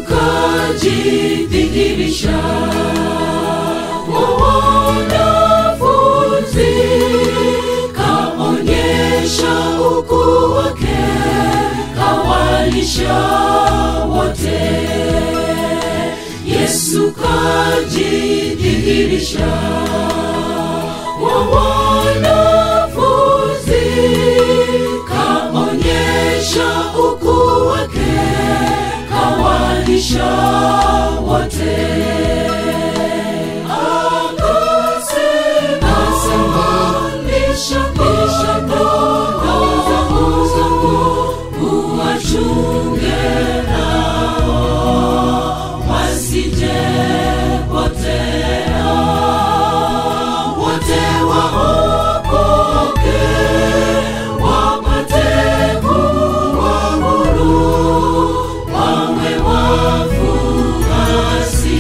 kajidhihirisha kwa wanafunzi, kaonyesha ukuu wake, kawalisha wote. Yesu kajidhihirisha kwa wanafunzi, kaonyesha ukuu wake, kawalisha wote. Akasema, lisha lisha kondoo zangu, uwachunge nao wasije potea, wote waokoke, wapate kuwa huru, wawe wafuasi,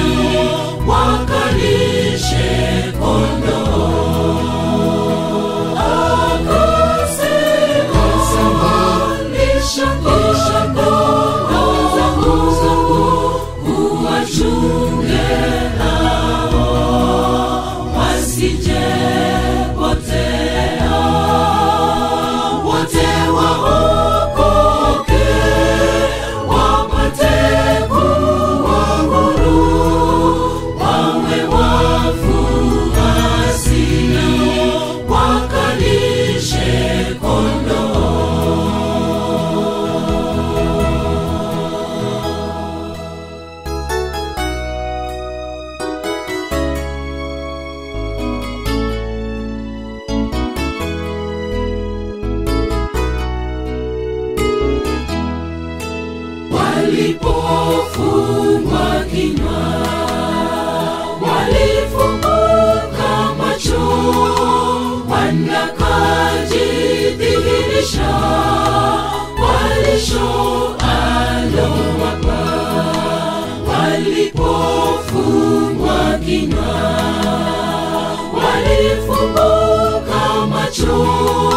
wakalishe kondoo. Akasema, lisha lisha kondoo zangu, uwachunge nao, wasije potea, wote waokoke, wapate kuwa huru, wawe wafuasi, wakalishe kondoo. walipofungwa kinywa, walifumbuka macho, wanakajidhihirisha walisho alowapa. Walipofungwa kinywa, walifumbuka macho